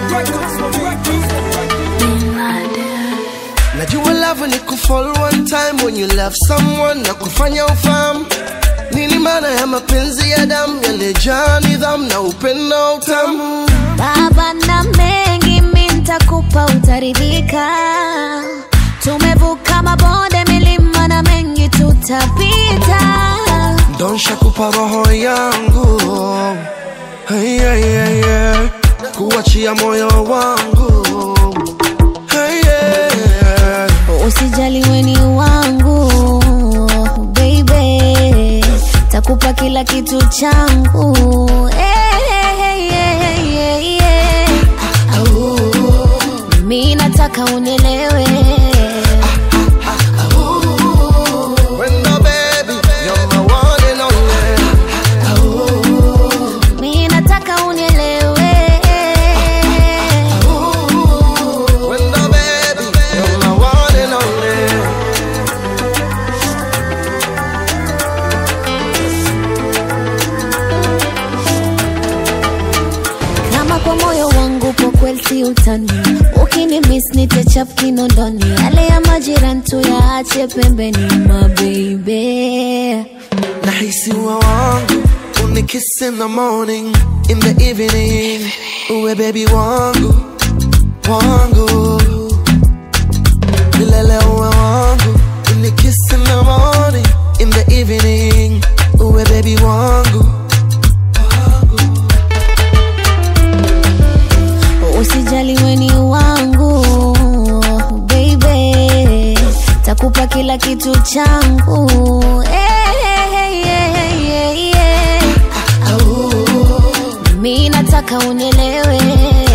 najua love ni kufall one time when you love someone na kufanya ufahamu nini maana ya mapenzi ya damu yaliyejaa nidhamu na upendo utamu baba na mengi mi ntakupa utaridhika tumevuka mabonde milima na mengi tutapita donsha kupa roho yangu hey, hey, hey, hey. kuachia moyo wangu hey, hey, hey. usijali weni wangu baby takupa kila kitu changu hey, hey, hey, hey, hey, hey. mi nataka unielewe Wendo baby, you're my one and only. mi nataka unielewe Wendo baby, you're my one and only. kama kwa moyo wangu po kweli si utani ukini miss nitechap kinondoni yale ya majirani tu yaache pembeni mabeibe Nahisi uwe wangu unikiss in the morning in the evening uwe baby wangu wangu milele uwe wangu unikiss in the morning in the evening uwe baby wangu usijali weni wangu baby takupa kila kitu changu hey, hey, hey, hey, hey, hey. mi nataka unielewe